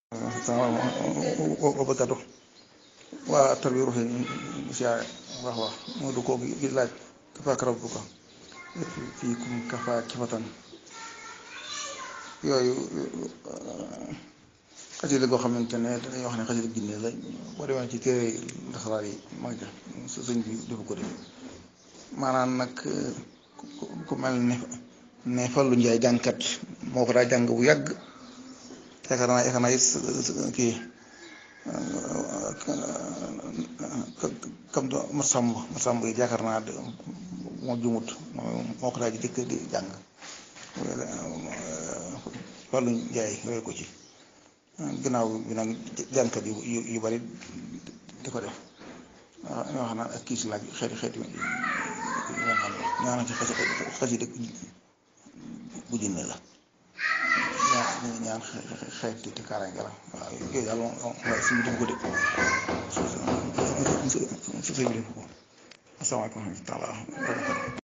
wa barakaatu waa tarbiya ruuxi siyaare wax wax moo du koo gi laaj kafaaka rabbuka fii kum kafaa kifatan yooyu xasida goo xamante ne dañuy wax ne xasida ginne la boo demee ci téere nasaraan yi mag ja sëñ bi dafa ko def maanaam nag ku mel ne ne Fallu Njaay jàngkat moo ko daa jàng bu yàgg yaakaar naa yaakaar naa it kii kam do ma sàmb ma sàmb yi yaakaar naa moo jumut moo ko daa ji dëkk di jàng Fallu Njaay roy ko ci ginnaaw bi nag jàngkat yu yu bari di ko def ñoo xam naa ak kiis laaj xeeti xeeti ñaana ci xasi dëkk bu jinne la ñaan ñaan xeeti te kaaraange la waaw yooyu daal moom waaye suñu def ko de su su su su su su su su asalaamaaleykum wa rahmatulah